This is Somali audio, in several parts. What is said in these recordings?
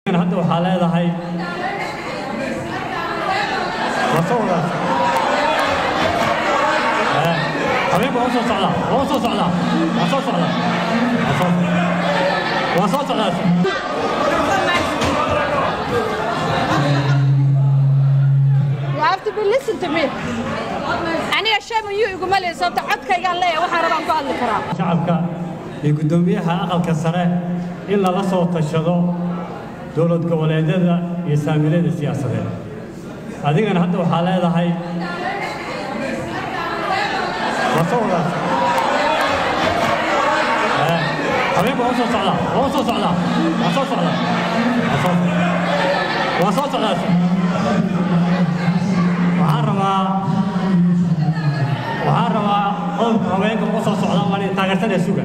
hadda waxaa leedahay wasawdaas habeenka waa soo socdaa waa soo socdaa waa soo socdaa waa soo waa soo socdaa You have to be listen to me. Aniga shame you iguma leeyahay sababta codkaygaan leeyahay waxaan rabaan ku hadli karaa. shacabka iyo guddoomiyaha aqalka sare in lala soo tashado dowlad goboleedyada iyo saamiilayda siyaasadeed adigana hadda waxaa leedahay wasawdaas habeenka waa soo socdaa waa soo socdaa waa soo socdaa waa soo waa soo socdaas waxaan rabaa waxaan rabaa qodobka haweenka uga soo socda waan taageersanaya suga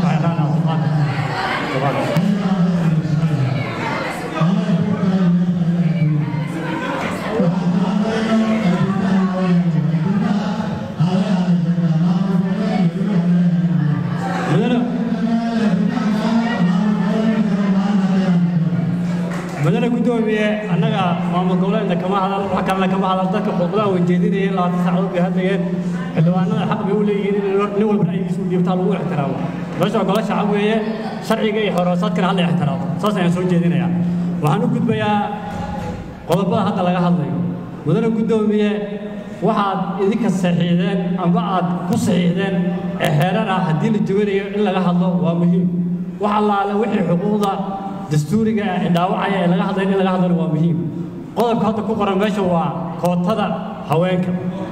mudane guddoomiye annaga maamul goboleedna kama hadal wax kalena kama hadal dadka khudbadaha weyjeedinayeen labaatan saacadood bay hadlayeen xildhibaanada xaq bay u leeyihiin in nin walba ra'yigiisu u dhiibtaa lagu ixtiraamo meesha golo shacab weeye sharciga iyo xoroosaadkana hala ixtiraamo saas ayaan soo jeedinayaa waxaan u gudbayaa qodobada hadda laga hadlayo mudane guddoomiye waxaad idinka saxiixdeen amba aad ku saxiixdeen ee heerar ah haddii la jawanayo in laga hadlo waa muhiim wax allaale wixii xuquuqda dastuuriga ah ee dhaawacaya ee laga hadlayo in laga hadlana waa muhiim qodobka hadda ku qoran meesha waa kootada haweenka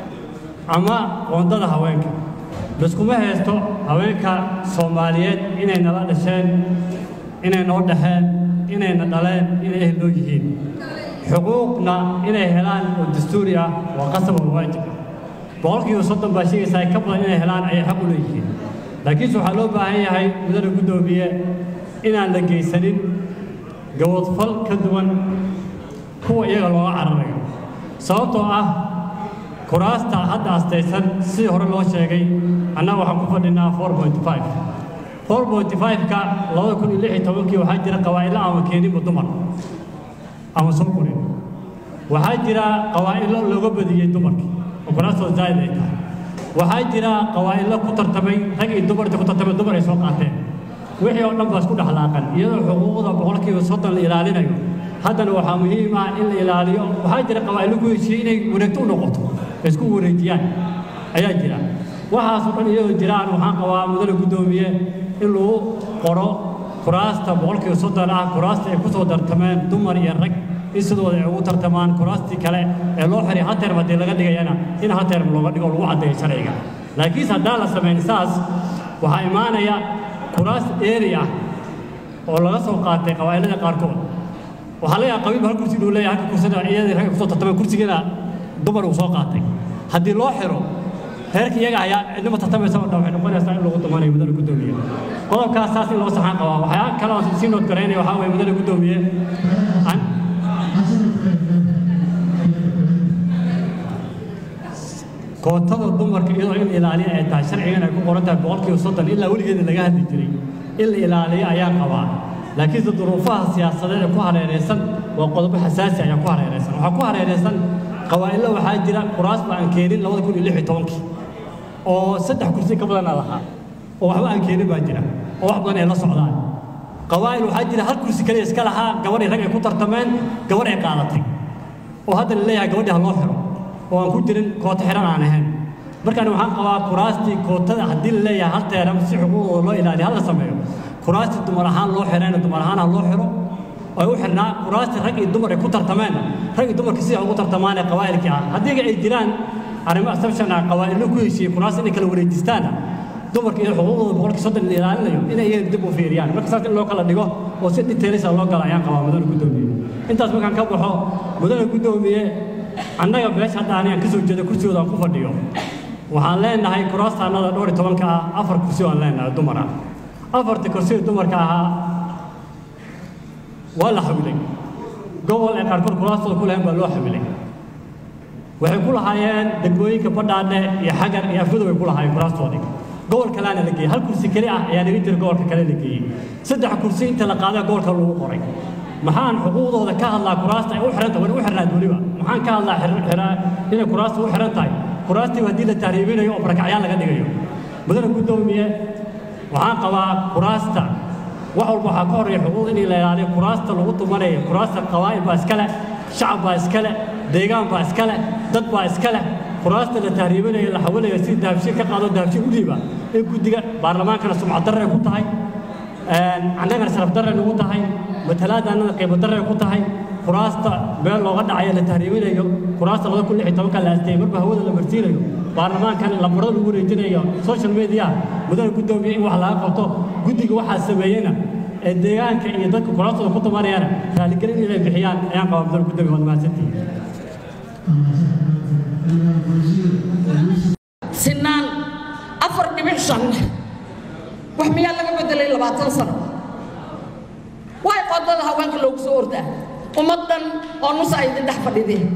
ama qoondada haweenka laskuma haysto haweenka soomaaliyeed inay nala dhasheen inay noo dhexeen inayna dhaleen inay ehloo yihiin xuquuqna inay helaan oo dastuuri ah waa qasab oo waajib ah boqolkiiba soddon baa sheegaysaa ka badan inay helaan ayay xaq u leeyihiin laakiinse waxaa loo baahan yahay mudane guddoomiye inaan la geysanin gabadfal ka duwan kuwa iyaga looga cararayo sababtoo ah kuraasta hadda astaysan sidii hore loo sheegay annaga waxaan ku fadhinaa four point five four point five-ka labada kun iyo lix iyo tobankii waxaa jira qawaa'ilo ama keeninba dumar ama soo korin waxaa jira qawaa'ilo looga badiyey dumarkii oo kuraastoo zaa'id ay tahay waxaa jira qawaa'ilo ku tartamay rag iyo dumarta ku tartamay dumar ay soo qaateen wixii oo dhan baa isku dhexlaaqan iyadoo xuquuqda boqolkiiba soddon la ilaalinayo haddana waxaa muhiim ah in la ilaaliyo waxaa jira qawaa'ilo ku heshiiyey inay wareegto u noqoto ay isku wareejiyaan ayaa jira waxaasoo dhan iyadoo jiraan waxaan qabaa mudane guddoomiye in lagu qoro kuraasta boqolkiiba soddon ah kuraasta ay ku soo tartameen dumar iyo rag in sidooda ay ugu tartamaan kuraastii kale ee loo xiray hal teerm haddii laga dhigayana in hal teerm looga dhigo lagu caddeeyo sharciga laakiinse haddaan la samayn saas waxaa imaanaya kuraas eeri ah oo laga soo qaatay qabaa'ilada qaarkood waxaa laga yaaba qabiilba hal kursi inuu leeyahay halka kursina iyadii ragga kusoo tartamay kursigiina dumar uu soo qaatay haddii loo xiro reerka iyaga ayaa cidnima tartamaysa oo dhan waxay noqonaysaa in lagu dumanayo mudane guddoomiye qodobkaas saas in loo saxaan qabaa waxyaa kale oo sii nood garaynaya waxaa weeye mudane guddoomiye kootada dumarka iyadoo in la ilaaliyo ay tahay sharcigan ay ku qoran tahay boqolkiiba soddon ilaa weligeeda laga hadli jiray in la ilaaliyo ayaa qabaa laakiinse duruufaha siyaasadeed ee ku hareeraysan waa qodobo xasaasi ayaa ku hareeraysan waxaa ku hareeraysan qawaa'ilo waxaa jira kuraas ba aan keenin labada kun iyo lix iyo tobankii oo saddex kursi ka badana lahaa oo waxba aan keenin baa jira oo wax badan ay la socdaan qawaa'il waxaa jira hal kursi kaliya iska lahaa gabadhii rag ay ku tartameen gabadh ay qaadatay oo hadda la leeyahay gabadhii ha loo xiro oo aan ku jirin koota xiran aan ahayn markaan waxaan qabaa kuraastii kootada haddii la leeyahay hal teeram si xuquuqdooda loo ilaaliyo hal la sameeyo kuraastii dumar ahaan loo xirayna dumar ahaan ha loo xiro ay u xirnaa kuraastii rag iyo dumar ay ku tartameen rag iyo dumarkii sida ugu tartamaan ee qabaa'ilkii ah haddii ay jiraan arrimo assumption ah qabaa'ilo ku heshiiyey kuraas inay kala wareejistaana dumarka iyo xuquuqdooda boqolkii soddon la ilaalinayo inay iyaga dib u fiiriyaan marka saas in loo kala dhigo oo si detailisa loo gala ayaan qabaa mudane guddoomiye intaas markaan ka baxo mudane guddoomiye annaga meesha hadda anigaan ka soo jeeda kursigooda aan ku fadhiyo waxaan leenahay kuraastaannada dhowr iyo tobanka ah afar kursi aan leenahay dumar ah afarta kursi dumarka ahaa waa la xamilay gobol ay qaarkood kuraastooda ku lahayn baa loo xamilay waxay ku lahaayeen degmooyinka badhaadhe iyo xagar iyo afgudow ay ku lahaayeen kuraastoodii gobol kaleana la geeyey hal kursi keli ah ayaa naga jira gobolka kale la geeyey saddex kursi inta la qaadaa gobolka lagu qoray maxaan xuquuqdooda ka hadlaa kuraasta ay u xiran tahay wani u xirnaad weliba maxaan ka hadlaa inay kuraasta u xiran tahay kuraastiiba haddii la tahriibinayo oo barakacyaan laga dhigayo mudane guddoomiye waxaan qabaa kuraasta wax walba waxaa ka horreeya xuquuq in la ilaaliyo kuraasta lagu tumanayo kuraasta qabaa'il baa iska leh shacab baa iska leh deegaan baa iska leh dad baa iska leh kuraasta la tahriibinayo la xawalayo si dahabshiin ka qaado dahabshiin u dhiiba in guddiga baarlamaankana sumcad darray ku tahay annagana sharaf darray nagu tahay matalaadda annada qiimo darray ku tahay kuraasta meel looga dhacayo la tahriibinayo kuraasta laba kun lix iyo tobanka la aasteeyey marba hawada la marsiinayo baarlamaankana lambarada lagu wareejinayo social media mudane guddoomiye in wax laga qabto guddiga waxaa sameeyeyna ee deegaanka iyo dadka kuraastooda ku tumanayana raaligelin inay bixiyaan ayaan qabaa mudane guddoomiye waad mahadsantihiin sinaan afar dhibic shan wax miyaa laga bedelay labaatan sano way qodada haweenka loogu soo ordaa ummad dhan oo nusa ay idin dhex fadhideen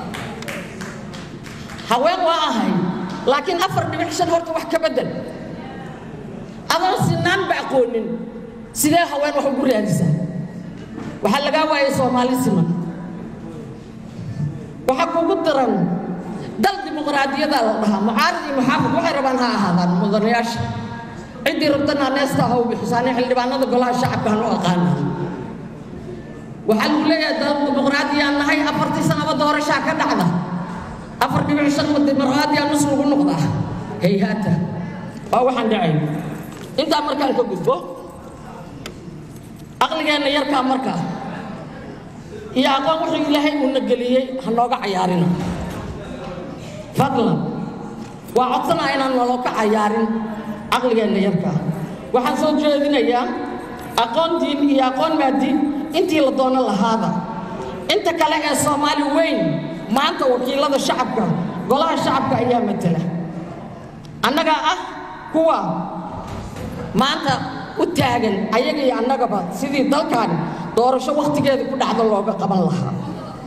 haween waa ahay laakiin afar dhibic shan horta wax ka bedel adoon sinaanba aqoonin sidee haween wax ugu raadisaa waxaa lagaa waayay soomaali siman waxaa kugu daran dal dimuqraadiyadaa la dhahaa mucaarad iyo muxaafid waxay rabaan ha ahaadaan mudanayaasha ciddii rabtana neesta ha u bixisaane xildhibaanada golaha shacabka hanu aqaanaa waxaa lagu leeyahay dal dimuqraadiyaan nahay afartii sanaba doorashaa ka dhacda afar dhibic shan ma dimuqraadiyaa nus lagu noqdaa hayhaata waa waxaan dhacayn intaa markaan ka gudbo aqligeenna yarkaa markaa iyo aqoon wuxuu ilaahay uuna geliyey ha nooga cayaarina fadlan waa codsanaa inaan naloo ka cayaarin caqligeenna yarkaa waxaan soo jeedinayaa aqoon diin iyo aqoon maadiin intii la doono lahaada inta kale ee soomaali weyn maanta wakiilada shacabka golaha shacabka ayaa matala annagaa ah kuwa maanta u taagan ayaga iyo annagaba sidii dalkan doorasho wakhtigeeda ku dhacdo looga qaban lahaa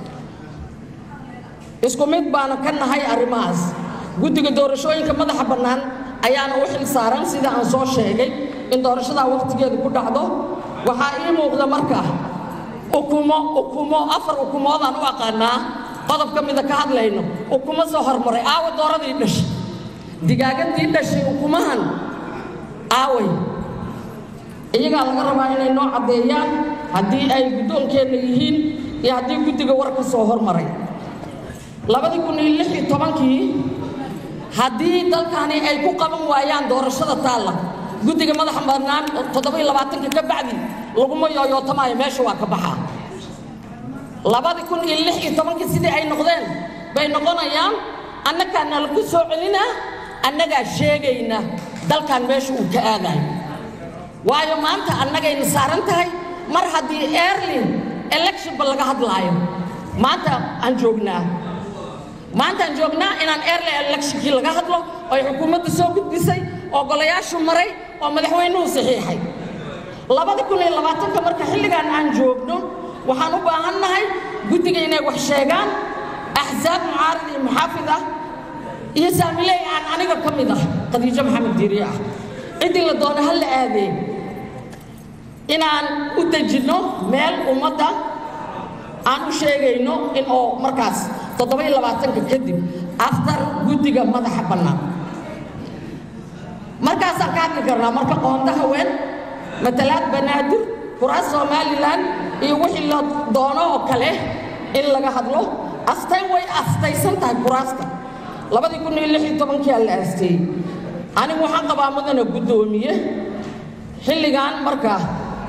isku mid baana ka nahay arrimahaas guddiga doorashooyinka madaxa bannaan ayaana u xil saaran sida aan soo sheegay in doorashadaa wakhtigeeda ku dhacdo waxaa ii muuqda marka ukumo ukumo afar ukumoodaan u aqaanaa qodob ka mida ka hadlayno ukumo soo hormaray aawa dooradii dhashay digaagadii dhashay ukumahan aaway iyagaa laga rabaa inay noo caddeeyaan haddii ay guddoonkeenna yihiin iyo haddii guddiga war ka soo hormaray labadii kun iyo lix iyo tobankii haddii dalkani ay ku qaban waayaan doorashada taalla guddiga madaxa bannaan toddoba iyo labaatanka ka bacdi laguma yooyootamaayo meesha waa ka baxaa labadii kun iyo lix iyo tobankii sidii ay noqdeen bay noqonayaan annagaa nala ku soo celinaa annagaa sheegayna dalkan meesha uu ka aadayo waayo maanta annagayna saaran tahay mar haddii early electionba laga hadlaayo maanta aan joognaa maantaan joognaa inaan early electionkii laga hadlo oo ay xukuumadda soo gudbisay oo golayaashu maray oo madaxweynuhu saxiixay labada kun iyo labaatanka marka xilligan aan joogno waxaan u baahannahay guddiga inay wax sheegaan axsaab mucaarad iyo muxaafid ah iyo saamiley aan aniga ka mid ah khadiijo maxamed diiriye ah ciddii la doono ha la aadee inaan u dejinno meel ummadda aan u sheegayno in oo markaas toddoba iyo labaatanka kadib aftar guddiga madaxa bannaan markaasaan ka hadli karnaa marka qoonda haween matalaad banaadir kuraas somalilan iyo wixii la doono oo kale in laga hadlo astayn way astaysan tahay kuraasta labadii kun iyo lix iyo tobankiaa la aasteeyey anigu waxaan qabaa mudana guddoomiye xilligan markaa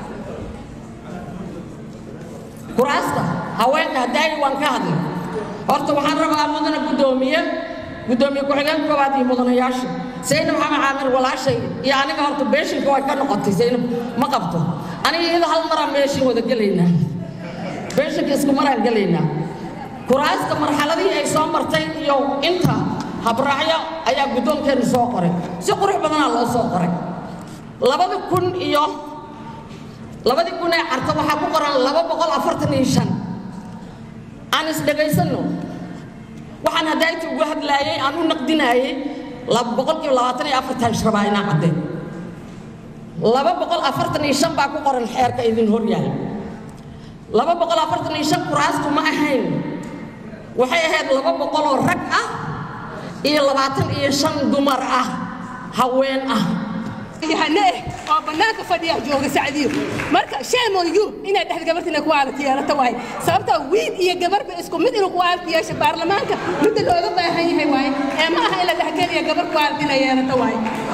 kuraasta haweenka haddaay waan ka hadlay horta waxaan rabaa mudana guddoomiye guddoomiye ku-xigeen koowaad iyo mudanayaasha saynab maxamed caamir walaashay iyo aniga horta beeshinka way ka noqotay saynab ma qabto aniga iyada hal maraan beeshin wada gelaynaa beeshinka isku maraan gelaynaa kuraasta marxaladihii ay soo martay iyo inta habraacyo ayaa guddoonkeenna soo qoray si qurux badanaa loo soo qoray labada kun iyo labadii kun ee carta waxaa ku qoran laba boqol afartan iyo shan aan isdhegaysanno waxaan haddayti ugu hadlaayey aan u naqdinaayey boqolkiiba labaatan iyo afartan shrabaa inaa caddeen laba boqol afartan iyo shan baa ku qoran xeerka idin hor yahay laba boqol afartan iyo shan kuraastu ma ahayn waxay ahayd laba boqol oo rag ah iyo labaatan iyo shan dumar ah haween ah yahane eh oo bannaanka fadhiya jooga sacdiyo marka sheemo yu inay dhexda gabartina kuwaalati yeelato waaye sababta wiil iyo gabarba isku mid inuu kuwaalati yeesha baarlamaanka midda looga baahan yahay waaye ee ma aha in la dhexgeliya gabar kuwaalati inay yeelato waaye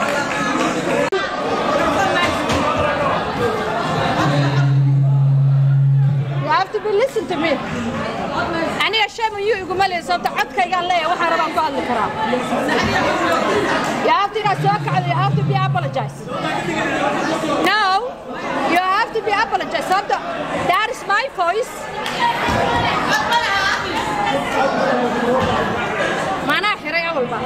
You have to be listen to me. Aniga shame you iguma leeyahay sababta codkaygaan leeyahay waxaan rabaan ku hadli karaa. You have to inaad soo kacdo, you have to be apologize. No, you have to be apologize sababta that is my voice. Maanaa xiray awalba.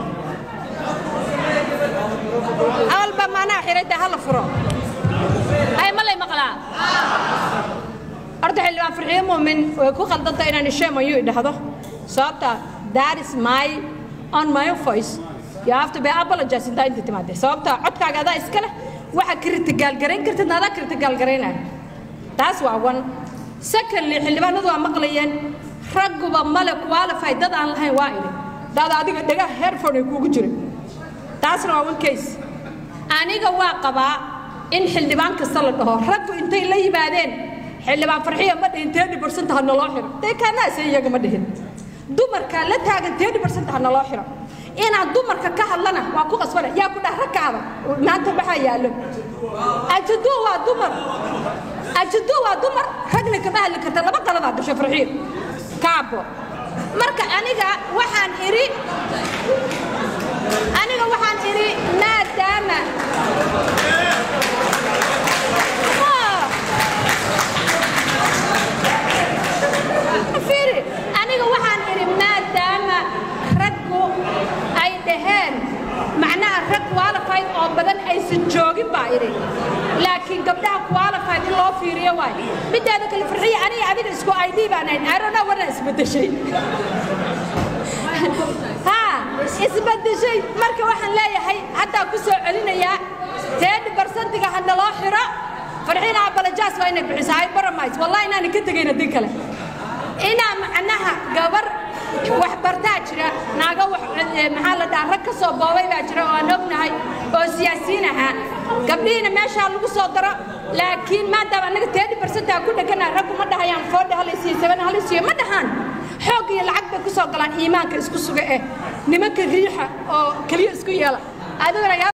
Awalba maanaa xiray dee hala furo. Ay ma lay maqlaa. horta xildhibaan farxiyo muumin way ku khaldanta inaan shame on you idhahdo sababta that is my on my voice you have to be apologize intaa inta timaade sababta codkaaga adaa iska leh waxa kritigaalgarayn kartid adaa kritigaalgaraynaya taas waa one secondly xildhibaanadu waa maqlayeen ragguba male qualify dad aan lahayn waa idhi dad adiga dhagaha headphone ay kuugu jiray taasna waa one case aniga waa qabaa in xildhibaan kasta la dhaho raggu intay la yimaadeen xildhibaan farxiya ma dhihin teedi barsanta ha naloo xiro dee kaanaase iyaga ma dhihin dumarka la taagan teedi barsanta ha naloo xiro inaan dumarka ka hadlana waa ku qasbana yaa ku dhah ragkaada maanta waxaa yaallo ajadu waa dumar ajadu waa dumar ragna kama hadli karta laba qaladaa gasho farxiyo kaabo marka aniga waxaan idhi aniga waxaan idhi maadaama fiiri aniga waxaan idhi maadaama raggu ay dhaheen macnaha rag qualified oo badan aysan joogin baa idhi laakiin gabdhaha qualified in loo fiiriyo waay mideeda kale farxiya aniga adiga isku id baan ahayn arona wana isbedeshay ha isbedeshay marka waxaan leeyahay haddaa ku soo celinayaa teedhi barsantiga ha naloo xiro farxiina abalajaas waa inay bixiso hay baramays wallahi inaanan ka tegayn haddii kale inaa macnaha gabar wax bartaa jira naaga maxaa la dhaha rag ka soo boobay baa jira oo aan ognahay oo siyaasiyiin ahaa gabdhihiina meeshaa lagu soo daro laakiin maadaama annaga teedi barsantaa ku dhegana raggu ma dhahayaan foodha halaysiiyo saban halaysiiyo ma dhahaan xoog iyo lacag bay ku soo galaan iimaanka isku suga eh nimanka riixa oo keliya isku yeela adiguna